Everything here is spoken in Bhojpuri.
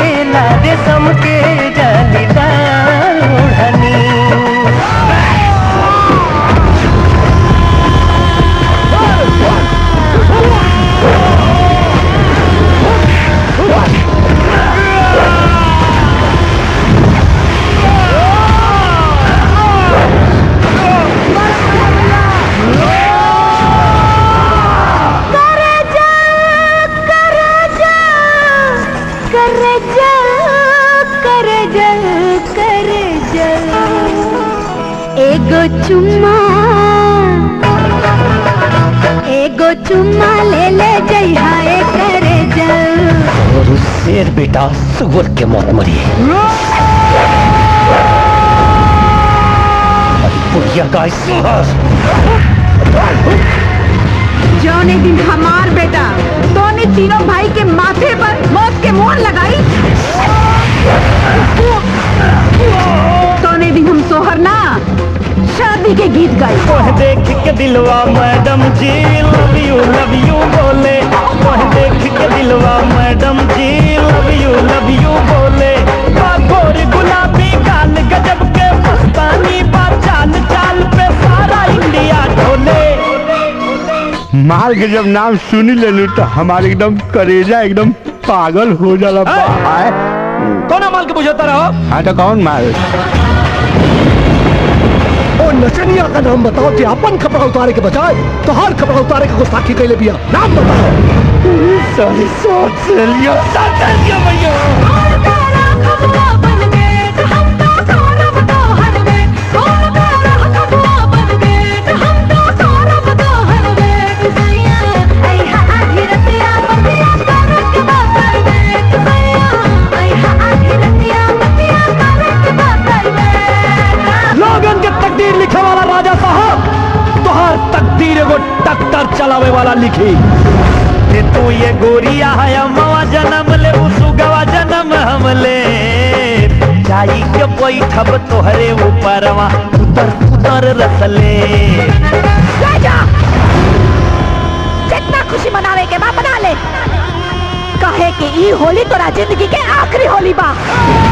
चमकेला रेशम के जालीदार ओढ़नी एगो चुम्मा एगो चुम्मा ले ले जइहा ए करे जल और उस शेर बेटा सुअर के मौत मरी बुढ़िया का साहस जौने दिन हमार बेटा दोने तीनों भाई के माथे पर मौत के मोहर लगाई तोने दिन हम सोहर ना शादी के गीत गाई ओह देख के दिलवा मैडम जी लव यू लव यू बोले ओह देख के दिलवा मैडम जी लव यू लव यू बोले बागोर गुलाबी गाल गजब के मस्तानी बा चाल चाल पे सारा इंडिया ढोले माल के जब नाम सुनी लेलू तो हमारे एकदम करेजा एकदम पागल हो जाला भाई कौन माल के बुझाता रहो हाँ तो कौन माल और नचनिया का नाम बताओ कि अपन कपड़ा उतारे के बजाय तो हर कपड़ा उतारे के गुस्ताखी कैले बिया नाम बताओ सारी सोच से लियो साथ लियो भैया लोगन के तकदीर लिखे वाला राजा साहब तोहार तकदीर एगो टक्कर चलावे वाला लिखी ते तू ये गोरिया है अम्मा जन्म ले सुगवा जन्म हमले जाई के बैठब तोहरे ऊपरवा उतर उतर रसले जितना खुशी मनावे के बा मना ले कहे कि ई होली तोरा जिंदगी के आखिरी होली बा